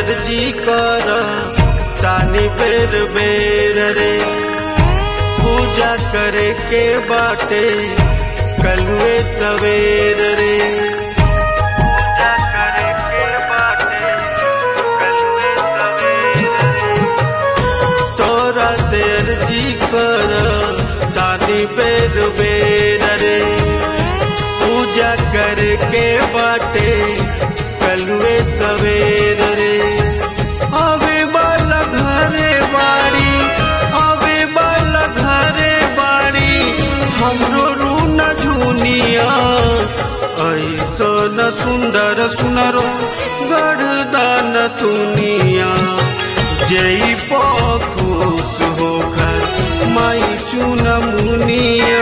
अर्जी कर तानी बेर बेर रे पूजा करे के बाटे कलुए सवेर रे पूजा करे के बाटे कलुए सवेर रे तोरा से अर्जी कर तानी बेर बेर रे पूजा करके बाटे कलुए सवेर रे अबे बाल घरे बाड़ी अबे बाल घरे बाड़ी हमरो रून झुनिया ऐसो न सुंदर सुनरो गढ़दान तुनिया जई खुश होकर माई चुन मुनिया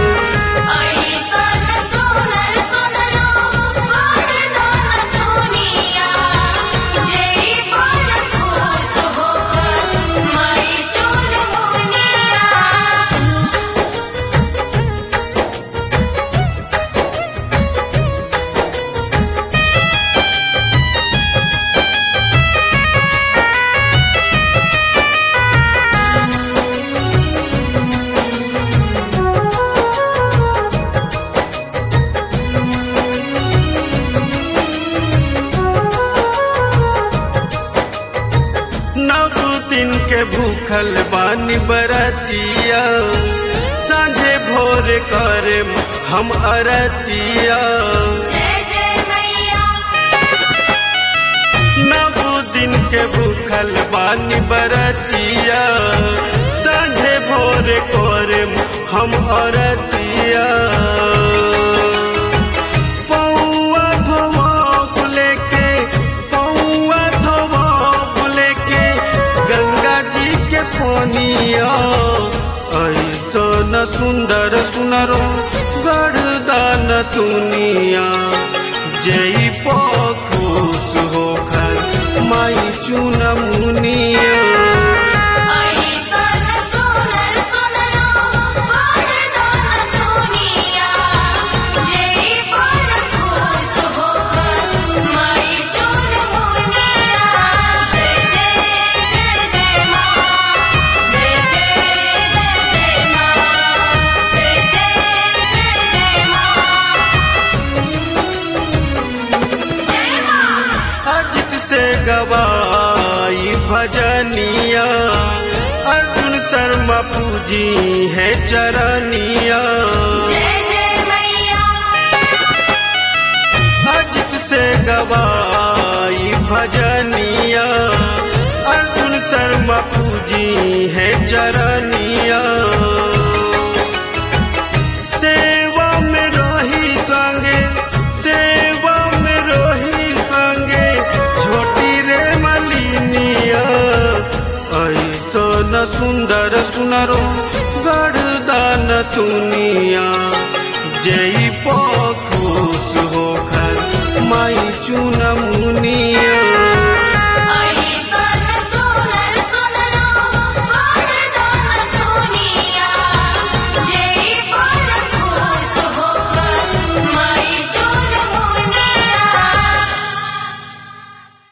ऐसन सुनर सुनरो वरदान दुनिया जय पर खुश होकर माई चुन मुनिया नव दिन के भूखल बानी बरतिया साझे भोर करे हम अरतिया जय जय मैया नव दिन के भूखल बानी बरतिया साझे भोर करे हम अरतिया पौआ धोआ लेके पौआ धोआ लेके गंगा जी के पोनिया ऐसो न सुंदर सुनरो गढ़दान तुनिया जई खुश होकर माई चुन मुनिया ऐसन सुनर सुनरो वरदान दुनिया जय पर खुश होकर माई चुन मुनिया जय जय जय जय माँ जय जय जय जय माँ जय जय जय जय माँ जय माँ अजित से गवाई भजनिया अर्जुन शर्मा पूजी है चरनिया जय जय मैया अजित से गवाई भजनिया अर्जुन शर्मा पूजी है चरनिया सेवा में रही संगे सेवा में रही संगे छोटी रे मलिनिया ऐसो न सुंदर सुनरो गढ़दान तुनिया जई खुश होकर माई चुन मुनिया